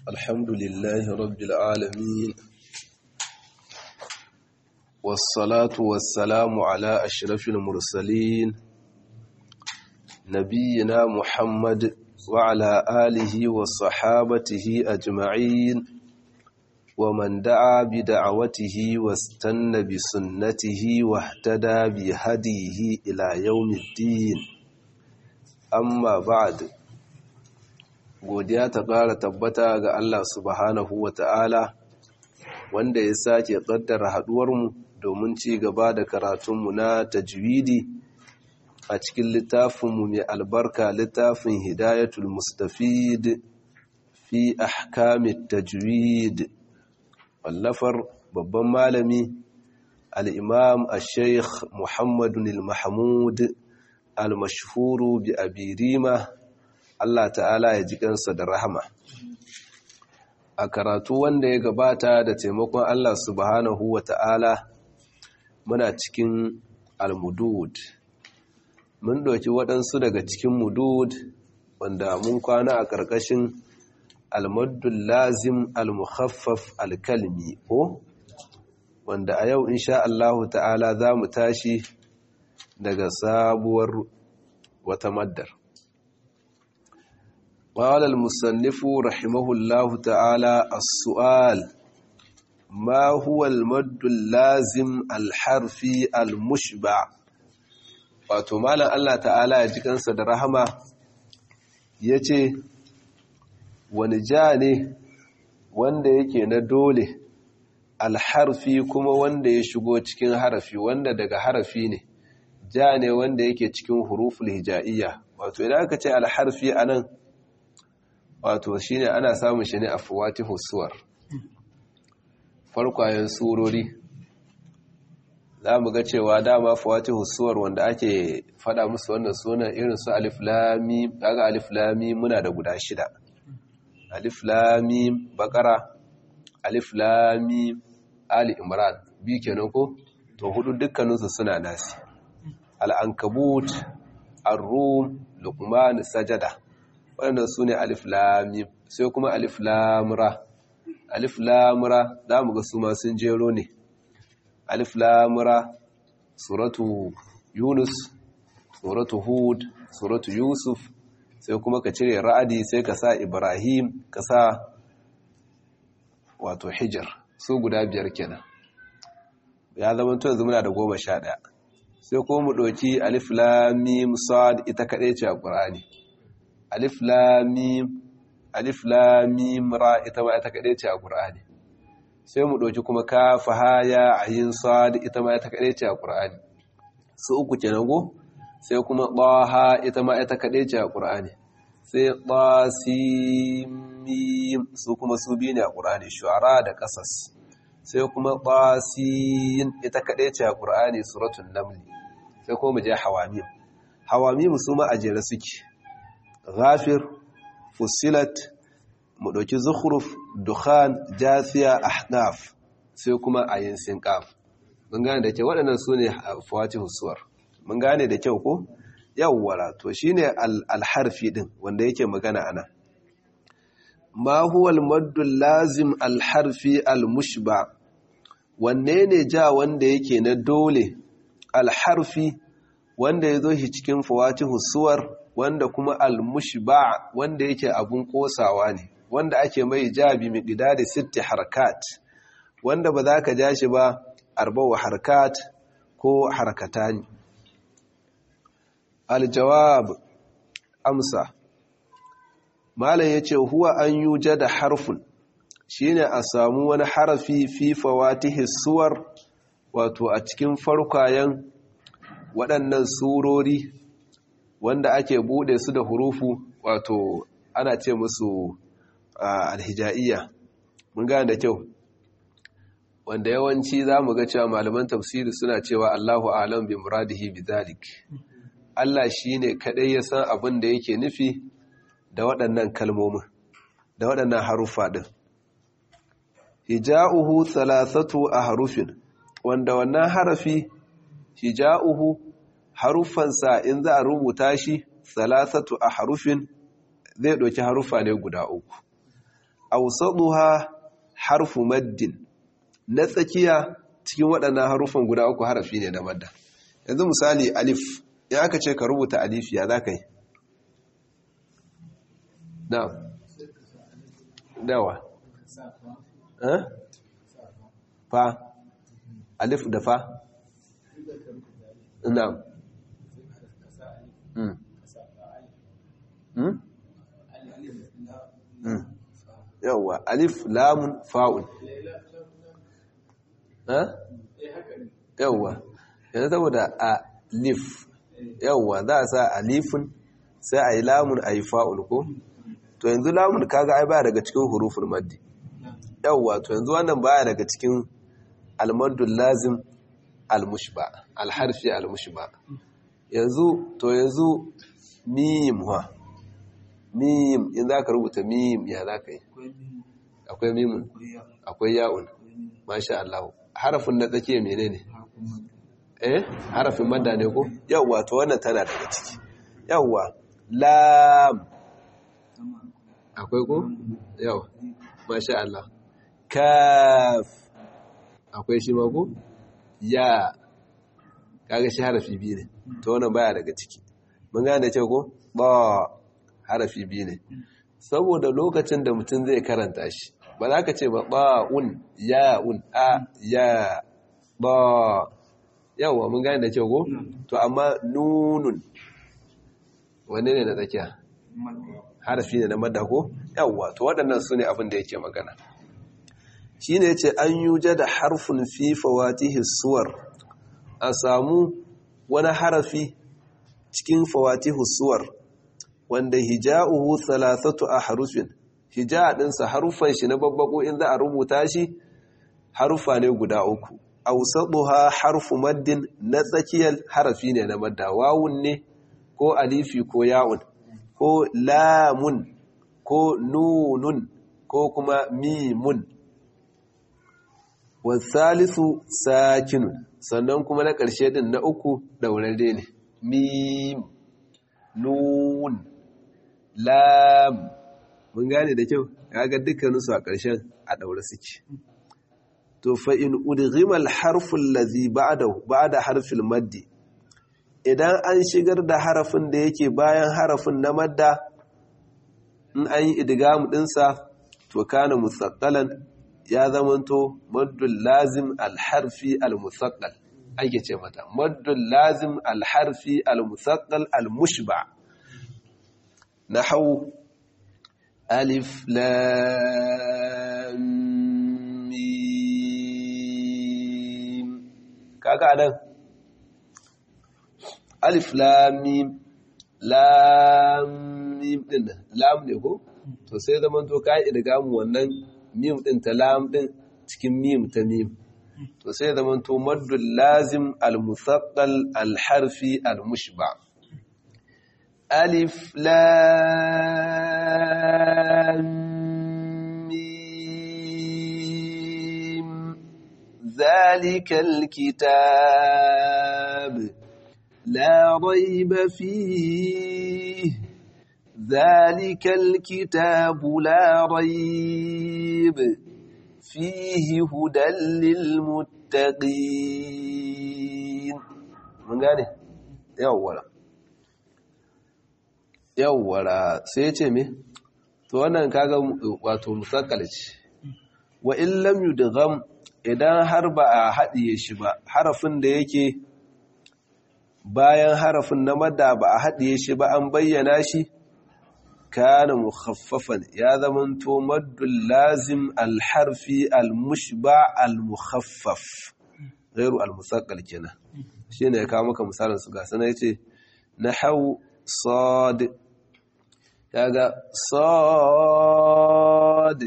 الحمد لله رب العالمين والصلاة والسلام على أشرف المرسلين نبينا محمد وعلى آله وصحابته أجمعين ومن دعا بدعوته واستنى بسنته واهتدى بهديه إلى يوم الدين أما بعد godiya ta ƙara tabbata ga Allah subhanahu wa ta'ala wanda ya sake ƙaddara haɗuwarmu domin ci gaba da karatunmu na tajwidi a cikin littafinmu mai albarka littafin hidayatul mustafid fi ahkamit tajwid wallafar babban malami al'imam a sheikh muhammadun al-mahmud al-mashhuru bi abirima Allah ta'ala ya ji kansa da rahama a karatu wanda ya gabata da taimakon Allah subhanahu wa ta'ala muna cikin al-mudud mun ɗauki waɗansu daga cikin mudud wanda mun kwana a ƙarƙashin al-maddul lazim al-mukhaffaf al-kalmi ko wanda a yau insha Allah ta'ala za mu tashi daga sabuwar wata maddar قال المصنف رحمه الله تعالى السؤال ما هو المد اللازم الحرفي المشبع wato malam Allah ta'ala ya ji kansa da rahama yace wani ja ne wanda yake na dole alharfi kuma wanda ya shigo cikin harafi wanda daga harafi ne ja ne wanda yake cikin huruful hija'iyya wato idan aka ce alharfi anan wato shine ana samun shi ne a fuwatihu suwar farkwayen surori za mu ga cewa dama fuwatihu suwar wanda ake fada musu wannan sunan irin su alif lami daga alif lami muna da guda shida alif lami bakara alif lami ali imran bi kenan ko to hudu dukkaninsu suna nasi al-ankabut ar-rum luqman sajada waɗannan su ne alif lamim sai kuma alif lamura alif lamura za mu ga su ma sun jero ne alif lamura suratu yunus suratu hud suratu yusuf sai kuma ka cire ra'adi sai ka sa ibrahim ka sa wato hijar su guda biyar kenan ya zama to yanzu muna da goma sha ɗaya sai kuma mu ɗauki alif lamim sad ita kaɗai ce a ƙur'ani alif lamim alif lamim ra ita ma ita kaɗai ce a ƙur'ani sai mu ɗauki kuma kafa haya ayin sad ita ma ita kaɗai ce a ƙur'ani su uku kenan go sai kuma ɗaha ita ma ita kaɗai ce a ƙur'ani sai ɗasimim su kuma su biyu ne a ƙur'ani shu'ara da ƙasas sai kuma ɗasin ita kaɗai ce a ƙur'ani suratun namli sai kuma mu je hawamim hawamim su ma a jere suke ghafir fusilat mu ɗauki zukhruf dukhan jasiya ahnaf sai kuma ayin sinqaf mun gane da kyau waɗannan su ne fawatihu suwar mun gane da kyau ko yawwara to shine alharfi din wanda yake magana ana ma huwa almaddu lazim alharfi almushba wanne ne ja wanda yake na dole alharfi wanda ya zo shi cikin fawatihu suwar wanda kuma al-mushba wanda yake abun kosawa ne wanda ake mai jabi miqdari sitti harkat wanda ba za ka ja shi ba arba'u harkat ko harkatani al-jawab amsa malam yace huwa an yujada harfun shine a samu wani harafi fi fawatihi suwar wato a cikin farkayen waɗannan surori wanda ake bude su da hurufu wato ana ce musu alhijaiya mun gane da kyau wanda yawanci za mu ga cewa malaman tafsiri suna cewa Allahu alam bi muradihi bi zalik Allah shine kadai ya san abin da yake nufi da waɗannan kalmomin da waɗannan harufa din hija'uhu thalathatu ahrufin wanda wannan harafi hija'uhu haruffansa in za a rubuta shi salasatu a harufin zai ɗauki harufa ne guda uku awsaduha harfu maddin na tsakiya cikin waɗannan harufan guda uku harafi ne na madda yanzu misali alif in aka ce ka rubuta alif ya za ka yi na'am dawa fa alif da fa na'am yawwa alif lamun fa'un yawwa yanzu saboda alif yawwa za a sa alifin sai a yi lamun a yi fa'un ko to yanzu lamun kaga ai baya daga cikin hurufin maddi yawwa to yanzu wannan baya daga cikin almaddul lazim almushba alharfi almushba yanzu to yanzu mim ha mim in za ka rubuta mim ya za ka yi akwai mimun akwai ya'un masha Allah harafin na tsakiya menene eh harafin madda ne ko yawwa to wannan tana daga ciki yawwa lam akwai ko yawa masha Allah kaf akwai shi ma ko ya kaga shi harafi biyu ne to wannan baya daga ciki mun gane ce ko ba harafi biyu ne saboda lokacin da mutum zai karanta shi ba za ka ce ba ba'un ya'un a ya ba yawa mun gane da ce ko to amma nunun wanne ne na tsakiya harafi ne na madda ko yawa to waɗannan su ne abin da yake magana shi ne ce an yi da harfin fi fawatihi suwar a samu wani harafi cikin fawatihi suwar wanda hija'uhu thalathatu a harufin hija ɗinsa harufan shi na babbako in za a rubuta shi harufa ne guda uku awsaduha harfu maddin na tsakiyar harafi ne na madda wawun ne ko alifi ko ya'un ko lamun ko nunun ko kuma mimun wasalisu sakinun sannan kuma na ƙarshe din na uku daurare ne mim nun lam mun gane da kyau kaga dukkaninsu a ƙarshen a daure suke to fa in udghima al-harfu allazi ba'dahu ba'da harfil maddi idan an shigar da harafin da yake bayan harafin na madda in an yi idgamu dinsa to kana musaqqalan ya zamanto maddul lazim al-harfi al-musaqqal ake ce mata maddul lazim al-harfi al-musaqqal al-mushba nahwu alif lam mim kaga nan alif lam mim lam mim din lam ne ko to sai zaman to kai idgamu wannan mim din ta lam din cikin mim ta mim to sai zaman to maddul lazim al musaqqal al harfi al mushba alif lam mim zalika al kitab la rayba fihi ذلك الكتاب لا ريب فيه هدى للمتقين من gane yawwala yawwala sai ya ce me to wannan kaga wato musakkal ce wa in lam yudgham idan har ba a haɗiye shi ba harafin da yake bayan harafin na madda ba a haɗiye shi ba an bayyana shi كان مخففا يا ذمن تو مد اللازم الحرفي المشبع المخفف غير المثقل كنا shine ya kawo maka misalin su ga sana yace nahau sad kaga sad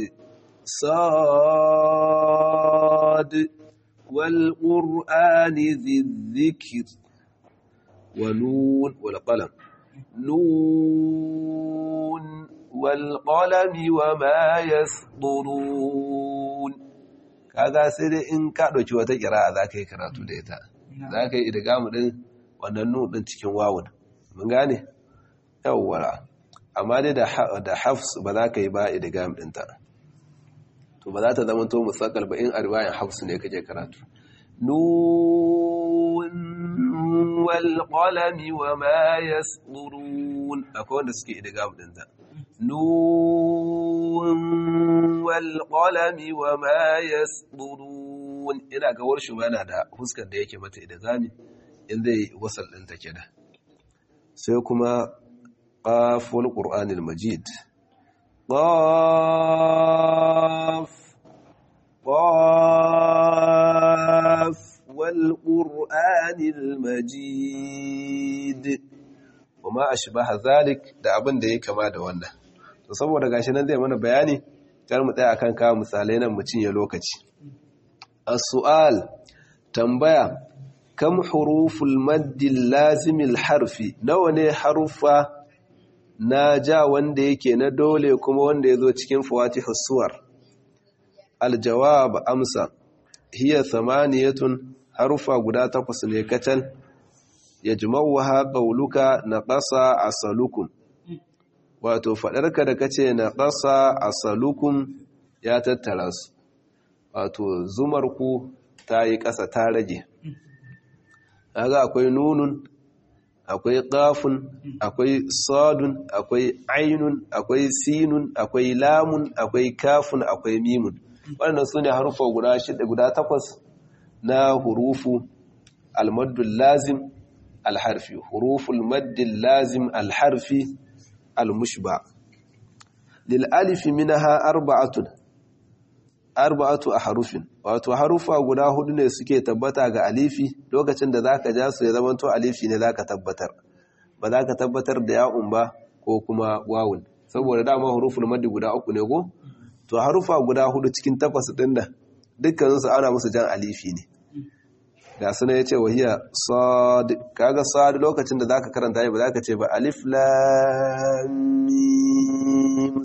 sad wal qur'ani dhikr wa nun wal qalam نون والقلم وما يسطرون kaga sai dai in ka ɗauki wata ƙira'a za ka yi karatu da ita za ka yi idgamu ɗin wannan nun ɗin cikin wawun mun gane yawwara amma dai da hafs ba za ka yi ba idgam ɗinta to ba za ta zama to musakal ba in a riwayan hafsu ne kake karatu nun wal qalami wa ma yasturun akwai wanda suke idgam din za nun wal qalami wa ma yasturun ina ga warshu yana da huskar da yake mata idgami in zai wasal din ta kenan sai kuma qaf wal qur'anil majid qaf qaf wal qur'anil majid kuma ashbaha zalik da abin da yake kama da wannan to saboda gashi nan zai mana bayani kar mu tsaya akan kawo misalai nan mu cinye lokaci as-su'al tambaya kam huruful maddi lazimil harfi nawa ne harufa na ja wanda yake na dole kuma wanda yazo cikin fawatihus suwar aljawab amsa hiya thamaniyatun harufa guda takwas ne kacal yajma'uha qawluka naqasa asalukum wato fadarka da kace naqasa asalukum ya tattara su wato zumar ku ta yi ƙasa ta rage kaga akwai nunun akwai qafun akwai sadun akwai ainun akwai sinun akwai lamun akwai kafun akwai mimun wannan sune harufa guda shida guda takwas na hurufu almaddul lazim alharfi huruful maddil lazim alharfi almushba lil alif minha arba'atun arba'atu ahrufin wato harufa guda hudu ne suke tabbata ga alifi lokacin da zaka ja su ya zama to alifi ne zaka tabbatar ba zaka tabbatar da ya'un ba ko kuma wawun saboda dama huruful maddi guda uku ne ko to harufa guda hudu cikin takwas din nan dukkan su ana musu jan alifi ne da suna yace wahiya sad kaga sad lokacin da zaka karanta ba zaka ce ba alif lam mim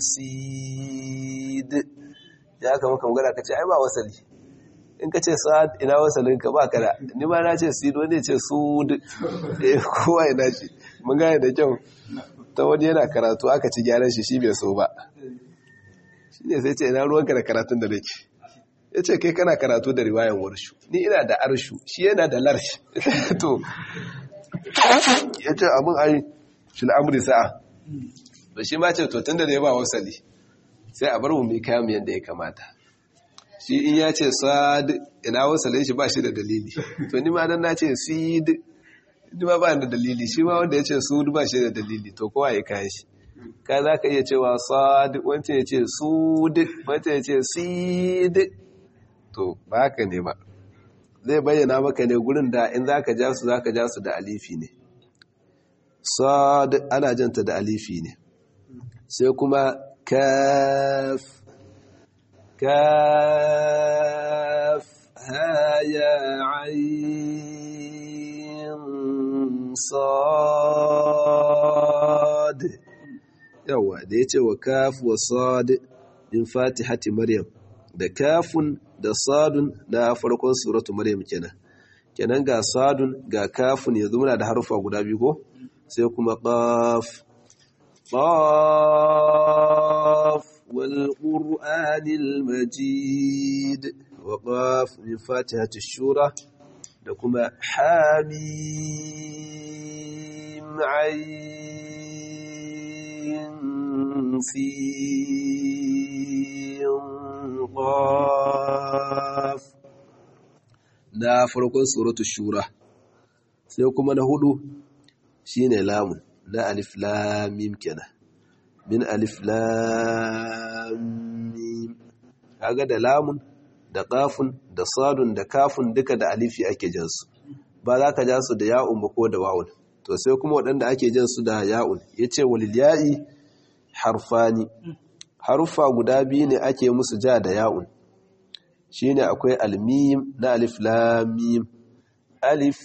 sid ya kama kan gada ka ce ai ba wasali in ka ce sa'ad ina wasalin ka ba ka da ni ma na ce sid wani ce sud eh kowa ya dace mun gane da kyau ta wani yana karatu aka ci gyaran shi shi bai so ba shi ne sai ce ina ruwanka da karatun da nake ya ce kai kana karatu da riwayan warshu ni ina da arshu shi yana da larshi to ya ce abin ai shi al'amuri sa'a da shi ma ce to tun da ya ba wasali sai a bar mu mai kayan yadda ya kamata shi in ya ce sad ina wasalin shi ba shi da dalili to ni ma dan na ce sid ni ma ba da dalili shi ma wanda ya ce sud ba shi da dalili to kowa ya kayan shi ka za ka iya cewa sad wancan ya ce sud wancan ya ce sid to ba haka ne ba zai bayyana maka ne gurin da in za ka ja su za ka ja su da alifi ne sad ana janta da alifi ne sai kuma كاف كاف ها يا عين صاد yawa da ya ce wa kaf wa sad min fatihati maryam da kafun da sadun na farkon suratu maryam kenan kenan ga sadun ga kafun yanzu muna da harufa guda biyu ko sai kuma qaf قاف والقرآن المجيد وقاف من فاتحة الشورى لكما حاميم عين سين قاف na farkon suratul shura sai kuma na hudu shine lamun na alif lamim kenan min alif lamim kaga da lamun da qafun da sadun da kafun duka da alifi ake jan su ba za ka ja su da ya'un ba ko da wawun to sai kuma waɗanda ake jan su da ya'un yace walil ya'i harfani harufa guda biyu ne ake musu ja da ya'un shine akwai almim na alif lamim alif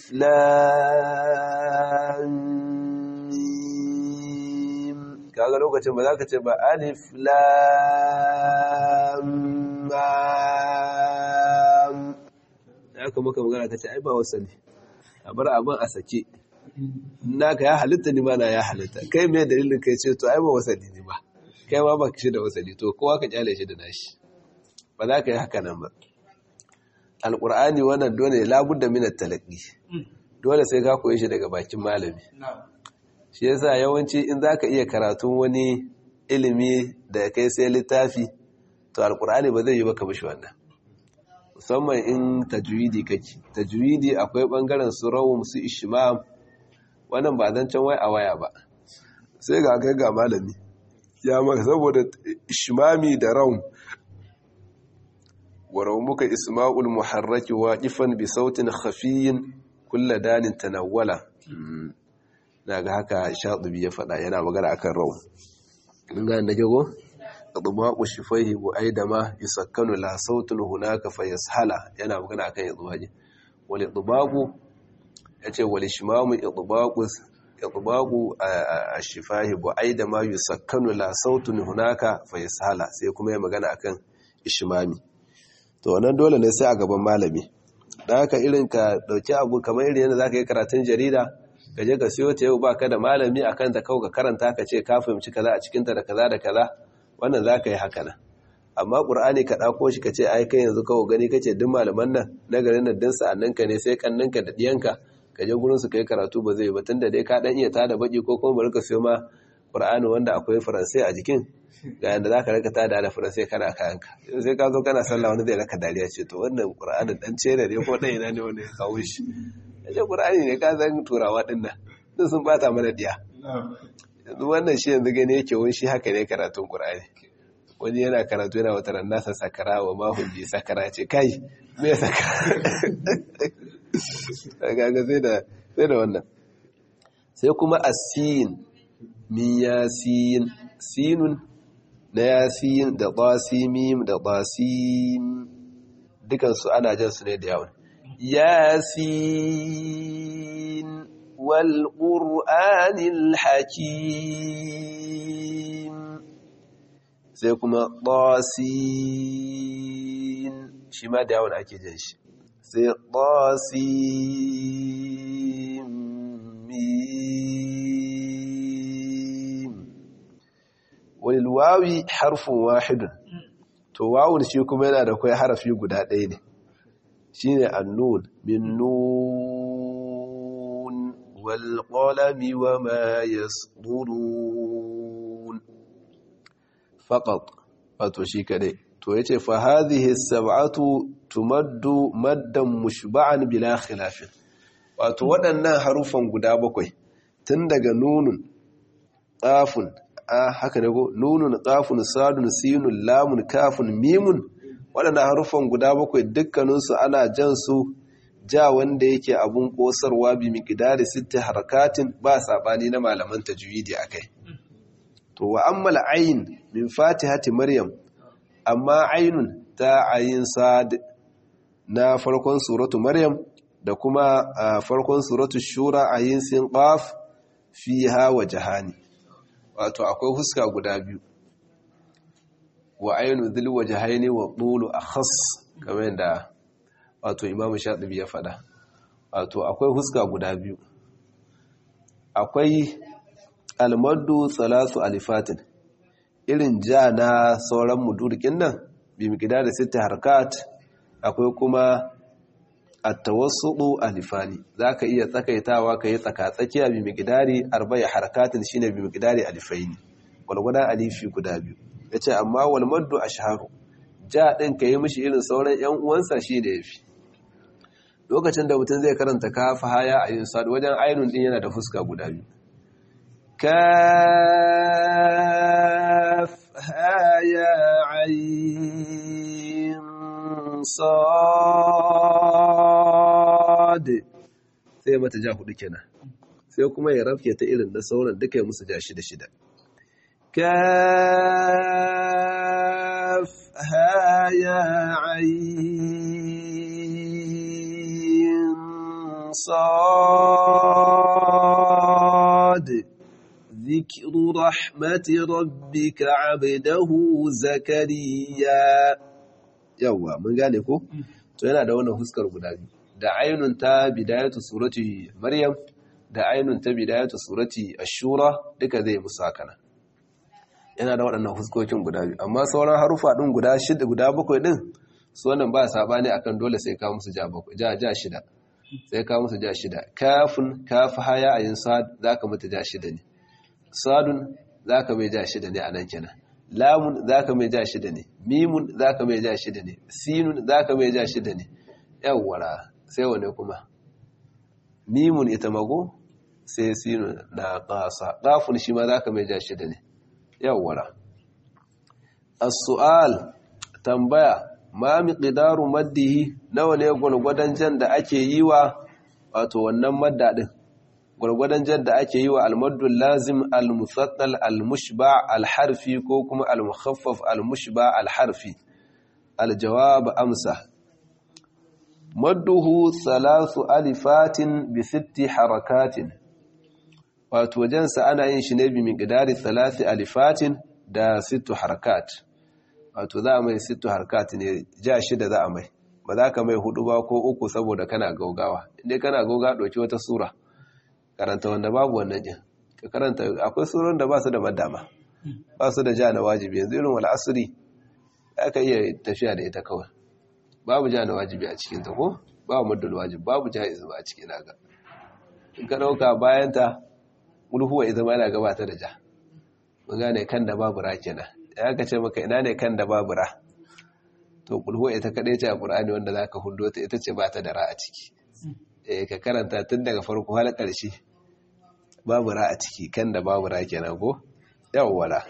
lam kaga lokacin ba za ka ce ba alif lam ya kuma maka magana ka ce ai ba wasali a bar abin a sake naka ya halitta ni ma na ya halitta kai mai dalilin kai ce to ai ba wasali ni ba kai ma ba shi da wasali to kowa ka kyale shi da nashi ba za ka yi haka nan ba alƙur'ani wannan dole labudda minar talaƙi dole sai ka koyi shi daga bakin malami shi yasa yawanci in za ka iya karatun wani ilimi da kai sai littafi to alƙur'ani ba zai yi baka mishi wannan musamman in tajwidi kake tajwidi akwai ɓangaren su rawum su ishimam wannan ba zan can wai a waya ba sai ga kai ga malami ya maka saboda ishimami da rawum ورمك إسماء المحرك واقفا بصوت خفي كل دان تنولا naga haka shatibi ya faɗa yana magana akan rawu in ga da jago idmaqu shifaihi wa aidama yusakkanu la sautun hunaka fayashala yana magana akan idmaji wal idmaqu yace wal ishmamu idmaqu idmaqu ash-shifahi wa aidama yusakkanu la sautun hunaka fayashala sai kuma ya magana akan ishmami to wannan dole ne sai a gaban malami da haka irin ka dauki abu kamar irin yadda zaka yi karatun jarida ka je ka siyo ta yau baka da malami akan ta kawai ka karanta ka ce ka fahimci kaza a cikin ta da kaza da kaza wannan zaka yi haka nan amma qur'ani ka dauko shi ka ce ai kai yanzu kawai gani kace duk malaman nan na garin nan din sa'annan ka ne sai kannanka da diyanka ka je gurin su kai karatu ba zai ba tunda dai ka dan iya tada baki ko kuma bari ka siyo ma qur'ani wanda akwai faransai a jikin ga yadda za ka raka ta da faransai kana kayanka sai ka zo kana sallah wani zai raka dariya ce to wannan ƙura'anin ɗan cere ne ko ɗaya ne wanda ya kawo shi ya ce ƙura'ani ne ka zan turawa ɗin nan sun sun bata mana diya yanzu wannan shi yanzu gani yake wani shi haka ne karatun ƙura'ani wani yana karatu yana wata ran nasa sakara wa mahun ji sakara ce kai me sakara kaga sai da sai da wannan sai kuma asin min yasin sinun na yasin da basimim da basim dukansu ana jan su ne da yawon yasin wal qur'anil hakim sai kuma basin shi ma da yawon ake jan shi sai basim walilwawi harfin wahidun to wawun shi kuma yana da kai harafi guda ɗaya ne shi ne annun min nun walƙolami wa ma ya tsurun faƙaƙ wato shi kaɗai to ya ce fa hadhihi sab'atu tumaddu maddan mushba'an bila khilafin wato waɗannan harufan guda bakwai tun daga nunun ƙafun a haka ne ko nunun qafun sadun sinun lamun kafun mimun waɗannan harufan guda bakwai dukkaninsu ana jan su ja wanda yake abun kosarwa bi miqdari sitti harakatin ba sabani na malaman tajwidi akai to wa ammal ayn min fatihati maryam amma aynun ta ayin sad na farkon suratu maryam da kuma farkon suratu shura ayin sin qaf fiha wajhani wato akwai huska guda biyu wa ainu dhil wajhaini wa tulu akhas kamar yadda wato imamu shatibi ya fada wato akwai huska guda biyu akwai almaddu salatu alifatin irin ja na sauran mudurkin nan bi miqdar sita harkat akwai kuma at-tawassudu alifani zaka iya tsakaitawa kai tsaka-tsakiya bi miqdari arba'i harakatin shine bi miqdari alifaini gulgudan alifi guda biyu yace amma wal maddu ashharu ja din kai mishi irin sauran yan uwansa shi da yafi lokacin da mutum zai karanta kafa haya a yin sadu wajen ainun din yana da fuska guda biyu kaf haya ayin sad sai mata ja hudu kenan sai kuma ya rafke ta irin da sauran duka ya musu ja shida shida kaf haya ayin صاد ذكر رحمة ربك عبده زكريا yawa mun gane ko to yana da wannan huskar guda biyu da ainun ta bidayatu surati maryam da ainun ta bidayatu surati ashura duka zai musu haka nan yana da waɗannan fuskokin guda biyu amma sauran harufa ɗin guda shida guda bakwai ɗin su wannan ba saɓani akan dole sai ka musu ja bakwai ja ja shida sai ka musu ja shida kafin kafi haya a yin sad za ka mata ja shida ne sadun za ka mai ja shida ne a nan kenan lamun za ka mai ja shida ne mimun za ka mai ja shida ne sinun za ka mai ja shida ne yawwara sai wane kuma mimun ita mago sai sinun na ƙasa ƙafun shi ma za ka mai ja shida ne yawwara as-su'al tambaya ma miqdaru maddihi nawa ne gwargwadon jan da ake yi wa wato wannan madda din gwargwadon jan da ake yi wa al-maddul lazim al-musaddal al-mushba al-harfi ko kuma al-mukhaffaf al-mushba al-harfi al-jawab amsa madduhu thalathu alifatin bi sitti harakatin wato jansa ana yin shi ne bi miqdari thalathi alifatin da sittu harakat wato za a mai sittu harakat ne ja shida za a mai ba za ka mai hudu ba ko uku saboda kana gaugawa inda kana gauga ɗauki wata sura karanta wanda babu wannan jin ka karanta akwai suran da ba su da madama ba su da ja na wajibi yanzu irin wal asri aka iya tafiya da ita kawai babu ja na wajibi a cikin ta ko babu maddul wajib babu jaiz ba a cikin naga in ka dauka bayan ta ulhuwa idan ma yana gabata da ja mun gane kan da babu ra kenan ya ka ce maka ina ne kan da babu ra to ulhuwa ita kadai ce a qur'ani wanda zaka hudo ta ita ce ba ta da ra a ciki eh ka karanta tun daga farko har ƙarshe babu ra a ciki kan da babu ra kenan ko yawwala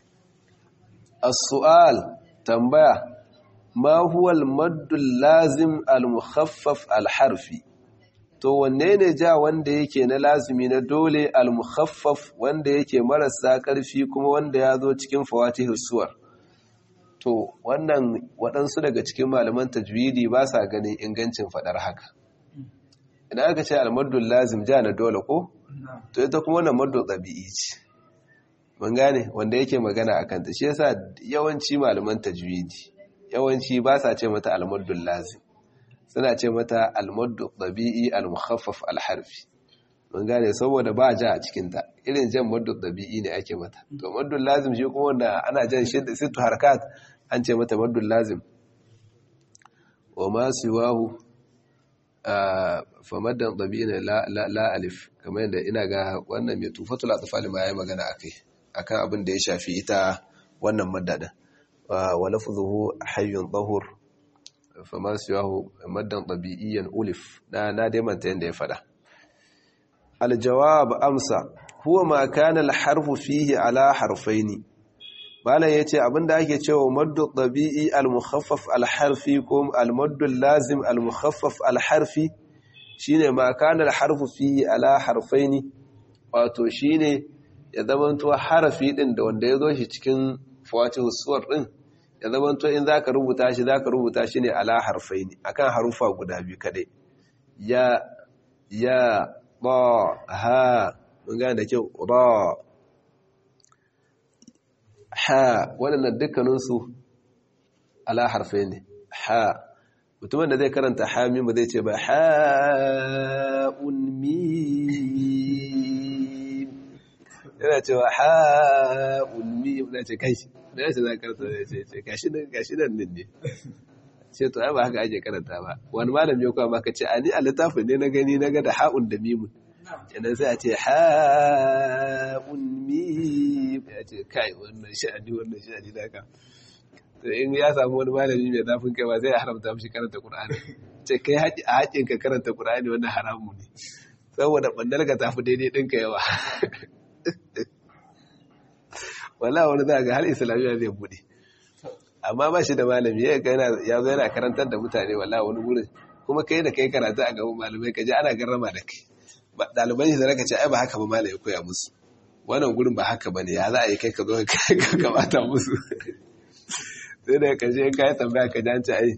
as-su'al tambaya ma huwa al-madd lazim al-mukhaffaf al-harfi to wanne ne ja wanda yake na lazimi na dole al-mukhaffaf wanda yake marasa ƙarfi kuma wanda ya zo cikin fawatihus suwar to wannan waɗansu daga cikin malaman tajwidi ba sa ganin ingancin faɗar haka idan aka ce al-maddul lazim ja na dole ko to ita kuma wannan maddu ɗabi'i ce mun gane wanda yake magana a kanta shi yasa yawanci malaman tajwidi yawanci ba sa ce mata al-maddul lazim suna ce mata al-maddu ɗabi'i al-mukhaffaf al-harfi mun gane saboda ba ja a cikin ta irin jan maddu ɗabi'i ne ake mata to maddul lazim shi kuma wanda ana jan shidda sittu harkat an ce mata maddul lazim wa ma siwahu famaddan ɗabi'ina la alif kamar yadda ina ga wannan mai tufatul atfal ma yayi magana akai akan abin da ya shafi ita wannan maddada wa lafzuhu hayyun tahur fama siyahu maddan ɗabi'iyan ulif na na dai manta yanda ya fada aljawab amsa huwa ma kana alharfu fihi ala harfaini malam yace abinda ake cewa maddu ɗabi'i al-mukhaffaf al-harfi ko al-maddu lazim al-mukhaffaf al-harfi shine ma kana al-harfu fihi ala harfaini wato shine ya zamanto harafi din da wanda yazo shi cikin fawatihu suwar din ya zamanto in zaka rubuta shi zaka rubuta shi ne ala harfaini akan harufa guda biyu kadai ya ya ba ha mun gane da kyau ra ha waɗannan dukkaninsu ala harfe ne ha mutumin da zai karanta ha ba zai ce ba ha'un mim yana cewa ha'un mim na ce kai da yace za karanta da ce ce gashi nan gashi nan din ne ce to ai ba haka ake karanta ba wani malami ya kuma maka ce ani a littafin ne na gani na ga da ha'un da mimun kenan sai a ce ha'un mim ya ce kai wannan sha'ani wannan sha'ani da ka to in ya samu wani malami mai zafin kai ba zai haramta mishi karanta Qur'ani ce kai haƙi a haƙin ka karanta Qur'ani wannan haramu ne saboda bandar ka tafi daidai ɗinka yawa wala wani za ga har islamiyya zai bude amma ba shi da malami ya ya zo yana karantar da mutane wala wani gurin kuma kai da kai karatu a gaban malamai ka ji ana garrama da kai ɗaliban shi da raka ce ai ba haka ba malami ya koya musu wannan gurin ba haka bane ya za a yi kai ka zo ka kamata musu sai da kashe ka yi tambaya ka janci ai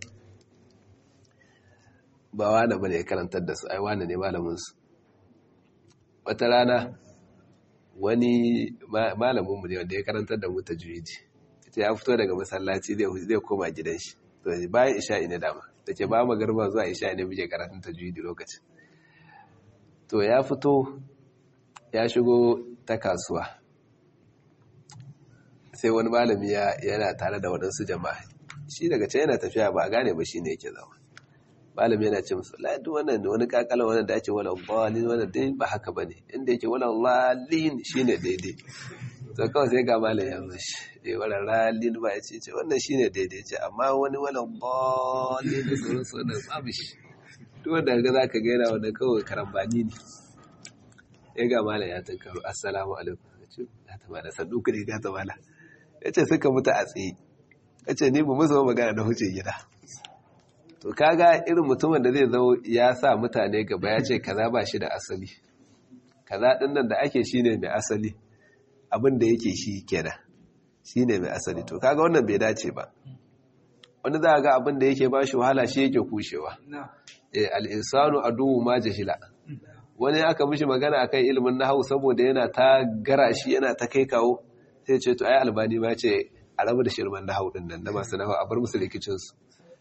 ba wane bane ya karantar da su ai wane ne malamin su wata rana wani malamin mu ne wanda ya karantar da mu tajwidi ita ya fito daga masallaci zai koma gidan shi to bayan isha'i ne dama da ke ba magarba zuwa isha'i ne muke karatun tajwidi lokacin to ya fito ya shigo ta kasuwa sai wani malami yana tare da waɗansu jama'a shi daga can yana tafiya ba a gane ba shi ne yake zama malami yana ce musu ladu wannan wani kakala wannan da ake wala lalin wannan dai ba haka ba ne inda yake wala lalin shi ne daidai to kawai sai ga malam ya mashi eh wala lalin ba ya ce ce wannan shi ne daidai ce amma wani wala lalin da sauran su wannan babu shi duk wanda ga za ka gaina wanda kawai karambani ne ya ga malam ya tankaro assalamu alaikum ya ce ya ta mala sannu ku ne ga ta mala ya ce suka mutu a tsaye ya ce ni ba musu magana da huce gida to kaga irin mutumin da zai zo ya sa mutane gaba ya ce kaza ba shi da asali kaza din nan da ake shine mai asali abin da yake shi kenan shine mai asali to kaga wannan bai dace ba wani za ga abin da yake ba shi wahala shi yake kushewa eh al-insanu aduwwu ma jahila wani aka mishi magana akan ilimin nahwu saboda yana ta gara shi yana ta kai kawo sai ce to ai albani ma ce a rabu da shirman nahwu din nan na masu nahwu a bar musu rikicin su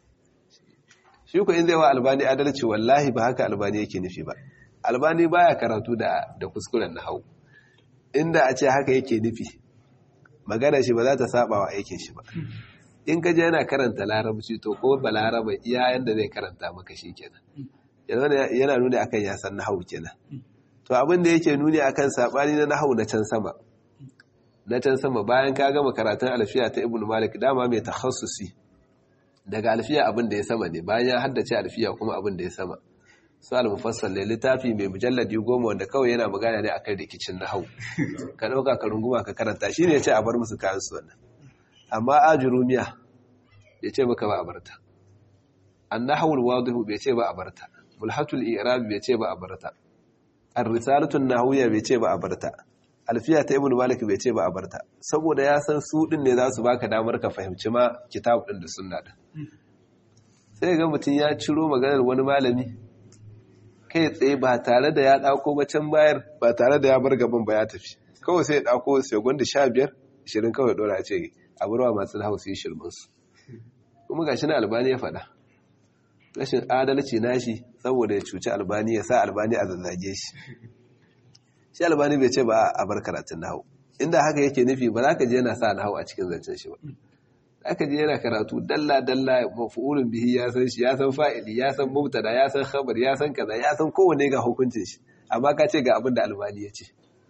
shi ko in zai wa albani adalci wallahi ba haka albani yake nufi ba albani baya karatu da da kuskuren nahwu inda a ce haka yake nufi magana shi ba za ta saba wa aikin shi ba in ka je yana karanta larabci to ko ba laraba iya yanda zai karanta maka shi kenan yana nuni akan ya san nahwu kenan to abin da yake nuni akan sabani na nahwu na can sama na can sama bayan ka gama karatun alfiya ta ibnu malik dama mai takhassusi daga alfiya abin da ya sama ne bayan ya haddace alfiya kuma abin da ya sama su al-mufassal ne littafi mai mujalladi goma wanda kawai yana magana ne akan rikicin nahwu ka dauka ka runguma ka karanta shine ya ce a bar musu kayan su wannan amma ajurumiya bai ce maka ba a barta annahawul wadihu bai ce ba a barta mulhatul i'rab bai ce ba a barta ar-risalatun nahawiyya bai ce ba a barta alfiya ta ibnu malik bai ce ba a barta saboda ya san su din ne za su baka damar ka fahimci ma kitab din da sunna din sai ga mutum ya ciro maganar wani malami kai tsaye ba tare da ya dauko ba can bayar ba tare da ya bar gaban ba ya tafi kawai sai ya dauko segundi 15 20 kawai dora ce a burwa masu hausa yi shirmansu kuma gashi na albani ya faɗa rashin adalci nashi saboda ya cuci albani ya sa albani a zazzage shi shi albani bai ce ba a bar karatun nahu inda haka yake nufi ba za ka je yana sa nahu a cikin zancen shi ba za ka je yana karatu dalla dalla mafi'ulun bihi ya san shi ya san fa'ili ya san mubtada ya san khabar ya san kaza ya san kowanne ga hukuncin shi amma ka ce ga abin da albani ya ce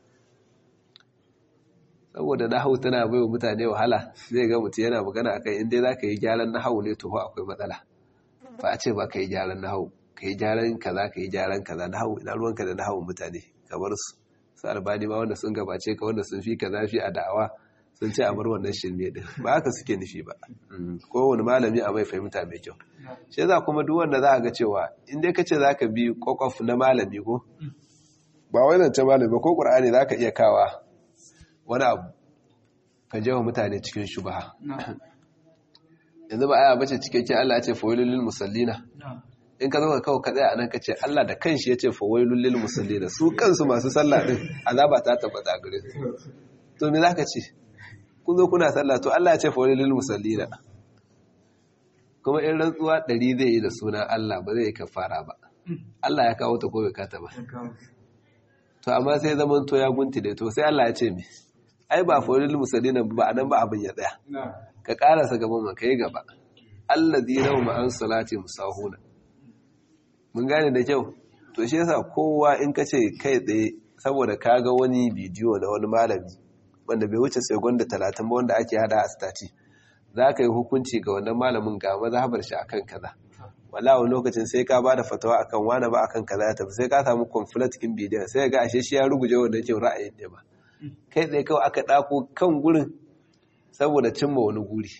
saboda nahawu tana bai wa mutane wahala zai ga mutum yana magana akan inda za ka yi gyaran nahawu ne to akwai matsala ba a ce ba ka yi gyaran nahawu ka yi gyaran kaza ka yi gyaran kaza nahawu ina ruwanka da nahawun mutane kamar su su albani ma wanda sun gabace ka wanda sun fi ka zafi a da'awa sun ce a bar wannan shirme din ba haka suke nufi ba kowane malami a mai fahimta mai kyau shi za kuma duk wanda za a ga cewa in dai ka ce za ka bi kwakwaf na malami ko ba wai zance malami ko ƙur'ani za ka iya kawa wani abu ka jewa mutane cikin shubaha yanzu ba aya bace cikakken Allah ya ce fawailul musallina in ka zo ka kawo ka tsaya anan ka ce Allah da kanshi ya ce fawailul musallina su kansu masu sallah din azaba ta tabbata gare su to me zaka ce kun zo kuna sallah to Allah ya ce fawailul musallina kuma in rantsuwa ɗari zai yi da sunan Allah ba zai kafara ba Allah ya kawo ta ko bai kata ba to amma sai zaman to ya gunti da to sai Allah ya ce me ai ba faulil musallina ba anan ba abin ya tsaya ka karasa gaban ka kai gaba allazina hum an salati musahuna mun gane da kyau to shi yasa kowa in ka ce kai tsaye saboda ka ga wani bidiyo na wani malami wanda bai wuce tsegon da talatin ba wanda ake hada a stati za ka yi hukunci ga wannan malamin ga mazhabar shi akan kaza wala wani lokacin sai ka ba da fatawa akan wani ba akan kaza ya tafi sai ka samu conflict kin bidiyon sai ga ashe shi ya ruguje wannan kin ra'ayin ne ba kai tsaye kawai aka ɗako kan gurin saboda cimma wani guri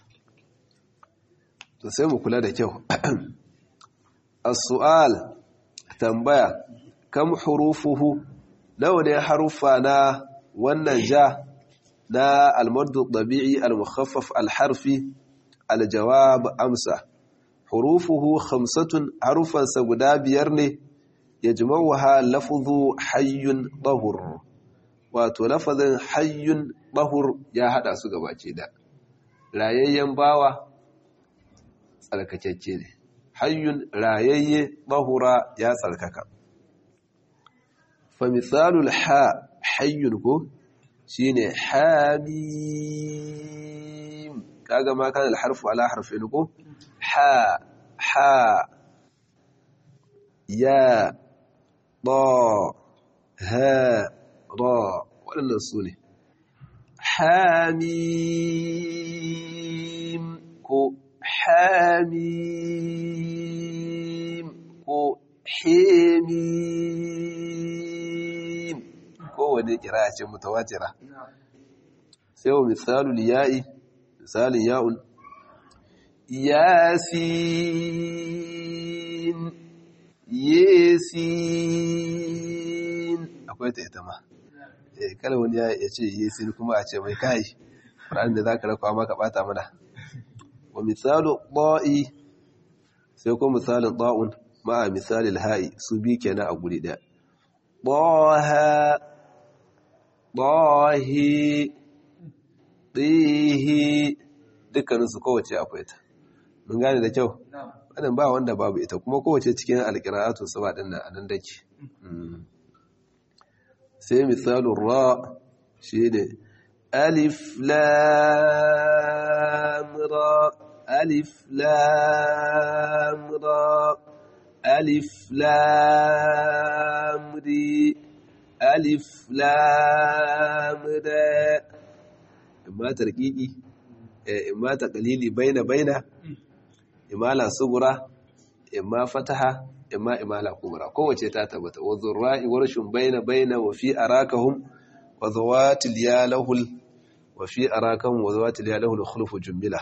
to sai mu kula da kyau as-su'al tambaya kam hurufuhu nawa ne harufa na wannan ja na al-maddu tabi'i al-mukhaffaf al-harfi al-jawab amsa hurufuhu khamsatun harufansa guda biyar ne yajma'uha lafzu hayyun tahur wato lafazin hayyun bahur ya hada su gabace da rayayyen bawa tsarkakecce ne hayyun rayayye bahura ya tsarkaka fa misalul ha hayyun ko shine hamim kaga ma kana alharfu ala harfin ko ha ha ya ba ha ra waɗannan su ne hamim ko hamim ko hemim kowane kira ce mutawatira sai wa misalul ya'i misalin ya'un yasin yesin akwai ta ita ma eh kala wani ya ce yesin kuma a ce mai kai Qur'an da zaka rakwa maka bata mana wa misalu da'i sai kuma misalin da'un ma'a misalil ha'i su bi kenan a guri daya ضاها ضاهي ɗihi dukkaninsu kowace akwai ta mun gane da kyau wannan ba wanda babu ita kuma kowace cikin alƙira'atu saba ɗin nan anan dake sai misalin ra shi ne alif lam ra alif lam ra alif lam ri alif lam ra imma tarkiki imma taqlili baina baina imala sugura imma fataha imma imala kubra kowace ta tabbata wa zurra'i warshun baina baina wa fi arakahum wa zawatil ya lahul wa fi arakahum wa zawatil ya lahul khulufu jumla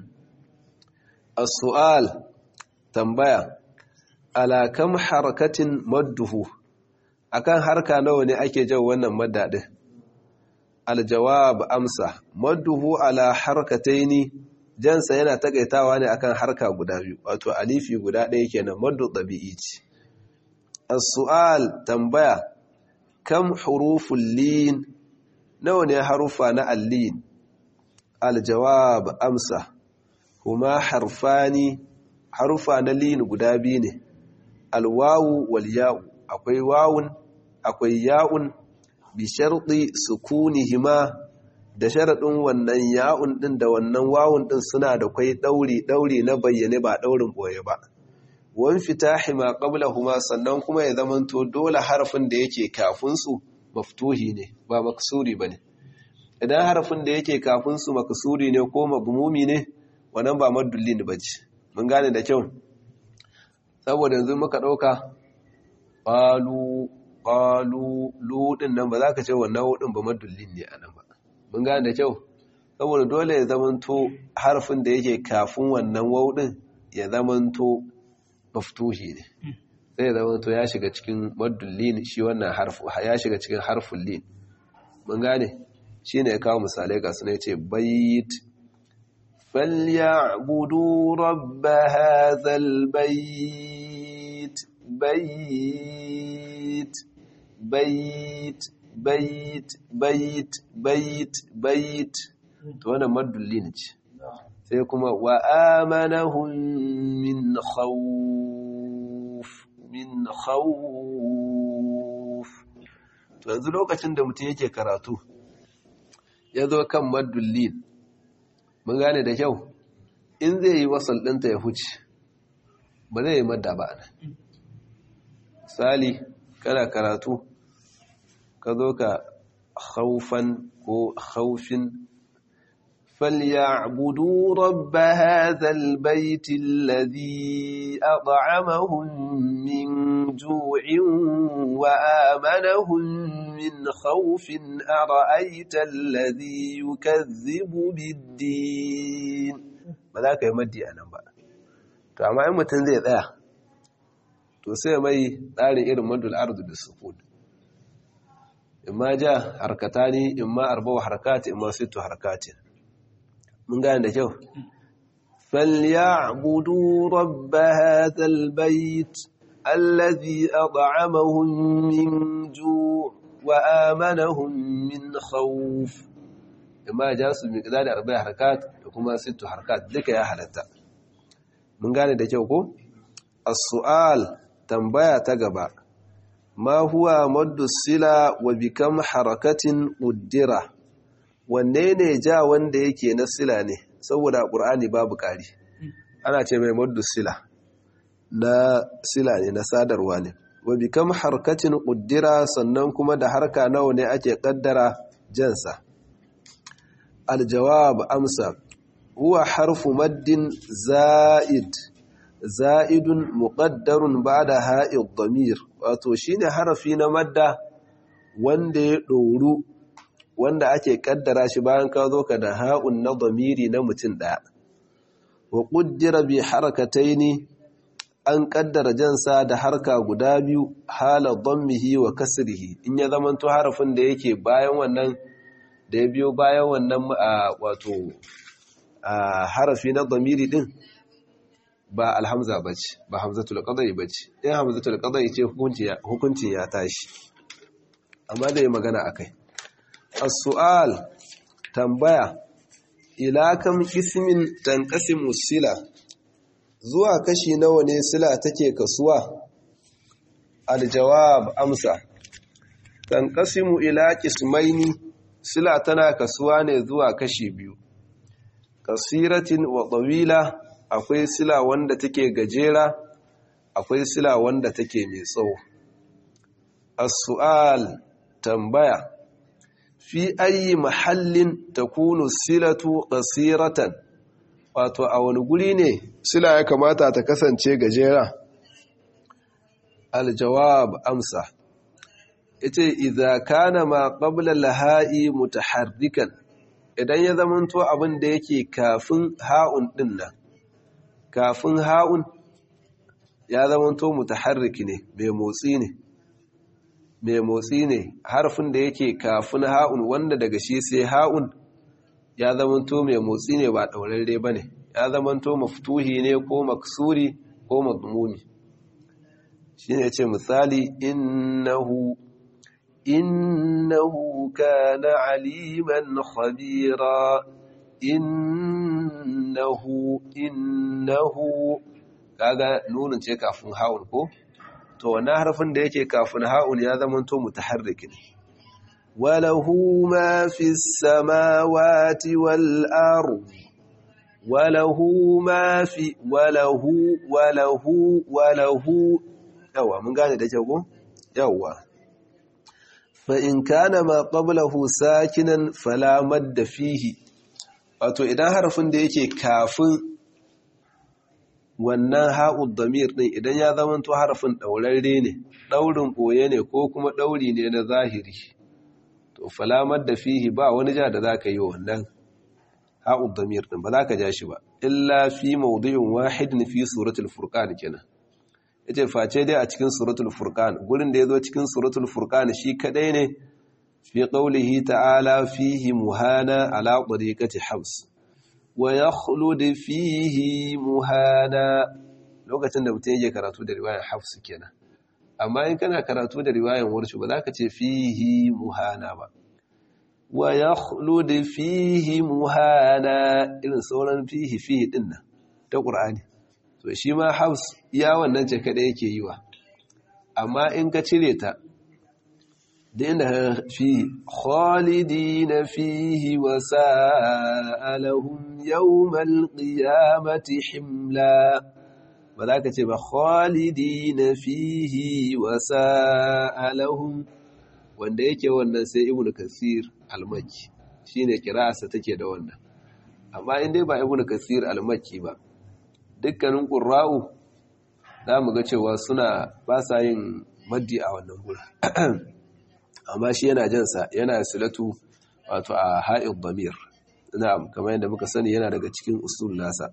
as-su'al tambaya ala kam harakatin madduhu akan harka nawa ne ake jan wannan madda din aljawab amsa madduhu ala harkataini jansa yana takaitawa ne akan harka guda biyu wato alifi guda ɗaya kenan maddu tabi'i ce as-su'al tambaya kam huruful lin nawa ne harufa na allin aljawab amsa huma harfani harufa na lin guda biyu ne alwawu wal ya'u akwai wawun akwai ya'un bi sharɗi sukunihima da sharaɗin wannan ya'un ɗin da wannan wawun ɗin suna da kwai ɗauri ɗauri na bayyane ba ɗaurin ɓoye ba wan fitahi ma qablahuma sannan kuma ya zamanto dole harafin da yake kafin su maftuhi ne ba maksuri bane idan harafin da yake kafin su maksuri ne ko mabmumi ne wannan ba madullin bace mun gane da kyau saboda yanzu muka ɗauka qalu qalu ludin nan ba za ka ce wannan hudin ba madullin ne anan ba mun gane da kyau saboda dole ya zamanto harfin da yake kafin wannan waudin ya zamanto maftuhi ne sai ya zamanto ya shiga cikin madullin shi wannan harfu ya shiga cikin harfin lin mun gane shine ya kawo misalai ga suna yace bayt فليعبدوا رب هذا البيت بيت bait bait bait bait bait to wannan madullin ce sai kuma wa amanahum min khawf min khawf to yanzu lokacin da mutum yake karatu ya zo kan madullin mun gane da kyau in zai yi wasal ɗinta ya huce ba zai yi madda ba nan misali kana karatu ka zo ka haufan ko haufin فليعبدوا رب هذا البيت الذي أطعمهم من جوع وآمنهم من خوف أرأيت الذي يكذب بالدين ماذا يمدي أنا بقى to amma in mutum zai tsaya to sai mai tsarin irin madul ardu da sukun imma ja harkatani imma arba'u harkati imma sittu harkati mun gane da kyau falyabudu rabb hadha albayt alladhi at'amahum min ju' wa amanahum min khawf imma ja su miqdar arba'u harkat da kuma sittu harkat duka ya halatta mun gane da kyau ko as-su'al tambaya ta gaba ma huwa maddu sila wa bikam harakatin uddira wanne ne ja wanda yake na sila ne saboda ƙur'ani babu ƙari ana ce mai maddu sila na sila ne na sadarwa ne wa bikam harkatin uddira sannan kuma da harka nawa ne ake kaddara jansa aljawab amsa huwa harfu maddin za'id za'idun muqaddarun ba'da ha'id damir wato shine harafi na madda wanda ya doru wanda ake kaddara shi bayan ka zo ka da ha'un na damiri na mutum daya wa qaddara bi harakataini an kaddara jansa da harka guda biyu hala dhammihi wa kasrihi in ya zamanto harafin da yake bayan wannan da ya biyo bayan wannan wato harafi na damiri din ba alhamza bace ba hamzatul qadai bace in hamzatul qadai ce hukuncin ya tashi amma da yi magana akai as-su'al tambaya ila kam ismin tanqasimu sila zuwa kashi nawa ne sila take kasuwa aljawab amsa tanqasimu ila qismaini sila tana kasuwa ne zuwa kashi biyu kasiratin wa tawila akwai sila wanda take gajera akwai sila wanda take mai tsawo as-su'al tambaya fi ayi mahallin takunu silatu qasiratan wato a wani guri ne sila ya kamata ta kasance gajera aljawab amsa ita idza kana ma qabla lahai mutaharrikan idan ya zamanto abin da yake kafin ha'un din nan kafin ha'un ya zamanto mutaharriki ne mai motsi ne mai motsi ne harfin da yake kafin ha'un wanda daga shi sai ha'un ya zamanto mai motsi ne ba ɗaurarre ba ne ya zamanto maftuhi ne ko maksuri ko magmumi shi ne ce misali innahu innahu kana aliman khabira innahu innahu kaga nunin ce kafin ha'un ko to wannan harfin da yake kafin ha'un ya zamanto mutaharrikin وله ما في السماوات والأرض وله ما في وله وله وله يوا من قال ده جوو يوا فإن كان ما قبله ساكنا فلا مد فيه wato idan harafin da yake kafin wannan ha'ud damir din idan ya zamanto harafin daurarre ne daurin boye ne ko kuma dauri ne na zahiri to falamar da fihi ba wani ja da za ka yi wannan ha'ud damir din ba za ka ja shi ba illa fi maudu'in wahidin fi suratul furqan kenan yace face dai a cikin suratul furqan gurin da yazo cikin suratul furqan shi kadai ne fi qawlihi ta'ala fihi muhana ala tariqati habs wa yakhlud fihi muhana lokacin da mutum yake karatu da riwayar habs kenan amma in kana karatu da riwayan warshu ba za ka ce fihi muhana ba wa ya da fihi muhana irin sauran fihi fihi din nan ta ƙur'ani to shi ma haus ya wannan ce kada yake yi wa amma in ka cire ta da inda fi khalidina fihi wa sa'alahum yawmal qiyamati himla ba za ka ce ba khalidi na fihi wa sa'alahum wanda yake wannan sai ibnu kasir almaki shine kira'arsa take da wannan amma in dai ba ibnu kasir almaki ba dukkanin qurra'u za mu ga cewa suna ba sa yin maddi a wannan gurin amma shi yana jansa yana silatu wato a ha'id damir na'am kamar yadda muka sani yana daga cikin usul nasa